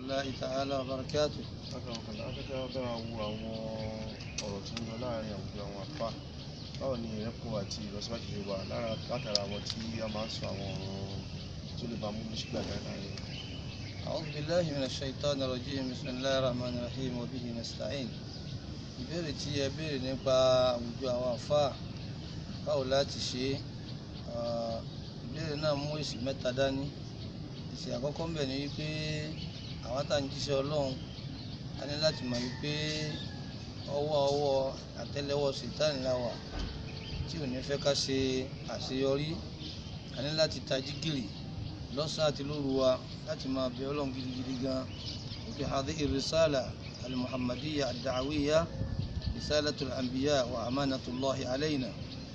الله تعالى وبركاته akọ̀ọ̀kan akẹ́kọ̀ọ́ bá wa wo àwọn ọ̀rọ̀ tó ń lọ láàrin àwùjọ àwọn àfà báwo ni ìrẹ́pọ̀ àti ìlọsíwájú ṣe wà lára látara àwọn tí a máa ń sọ àwọn ọ̀rọ̀ tó lè bá mú ní ṣùgbọ́n àgbà láàrin أعوذ بالله من الشيطان الرجيم بسم الله الرحمن الرحيم وبه نستعين ìbéèrè tí ẹ béèrè nípa àwùjọ àwọn àfáà báwo láti ṣe é Ah, ìbéèrè náà mú èsì mẹ́ta dání èsì àkọ́kọ́ ń bẹ̀ ni wípé àwọn tá à ń jíṣẹ́ ọlọ́run a ní láti mọ̀ wípé ọwọ́ ọwọ́ àtẹ́lẹwọ́ sètáàní la wà tí ò ní fẹ́ ká ṣe àṣeyọrí a ní láti tají gìrì lọ́sàn àti lóru wa láti máa bẹ ọlọ́run gidigidi gan òkè hadhi irisala alimuhammadiya adawiya risalatul anbiya wa amanatullahi alayna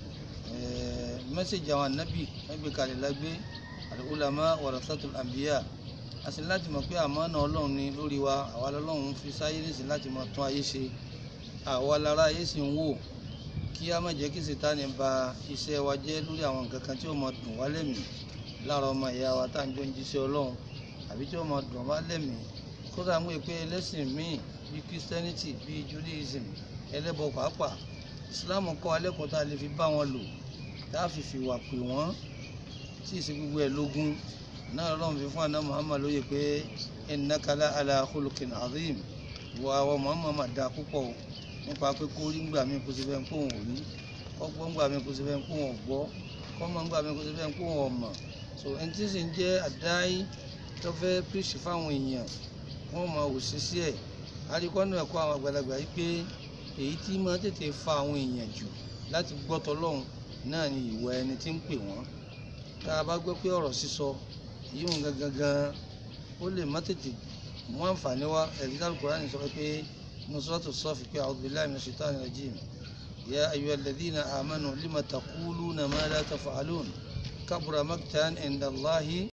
mẹ́sẹ̀jì àwọn ànábì ẹgbẹ́ kalẹ̀ lágbé al-ulama warasatul anbiya a sì láti mọ̀ pé àmánà ọlọ́run ni lórí wa àwa lọ́lọ́run fi sáyé nísìn láti máa tún ayé ṣe àwa lára ayé sì ń wò kí a má jẹ́ kí Sítánì ba iṣẹ́ wa jẹ́ lórí àwọn nǹkan kan tí ó máa dùn wá lẹ́mìí lára ọmọ ìyá wa tá à ń jọ ń jíṣẹ́ ọlọ́run àbí tí ó máa dùn wá lẹ́mìí kódà ń wé pé ẹlẹ́sìn míì bíi christianity bíi judaism ẹlẹ́bọ pàápàá islam kọ́ alẹ́kùn tá a lè fi bá wọn lò tá a fi fìwà pè wọ́n tí ìsìn gbogbo ẹ̀ lógún náà lọ́run fi fún àná muhammad lóye pé innaka la ala khuluqin azim wọ àwọn muhammad mà dáa púpọ̀ o nípa pé kó rí ngbà mí kó sì fẹ́ ń pò wọ́n rí kọ́gbọ́n ngbà mí kó sì fẹ́ ń pò wọ́n gbọ́ kọ́mọ ngbà mí kó sì fẹ́ ń pò wọ́n mọ̀ so ẹni tí sì ń jẹ́ àdáyé tó fẹ́ pèsè fáwọn èèyàn wọ́n máa wò sí sí ẹ̀ àríkọ́nù ẹ̀kọ́ àwọn àgbàlagbà yìí pé èyí tí máa tètè fa àwọn èèyàn jù láti gbọ́ tọlọ́hun náà ni ìwà ẹni tí ń pè wọ́n tá a bá gbọ́ pé ọ̀rọ̀ sísọ yìí ń gangan gan ó lè má tètè mú àǹfààní wá ẹ̀rí Al-Qur'ani sọ pé nusratu sọ́ọ̀fì pé a'udhu billahi minash shaitani rajim ya ayyuhal ladhina amanu lima taquluna ma la taf'alun kabura maktan inda Allahi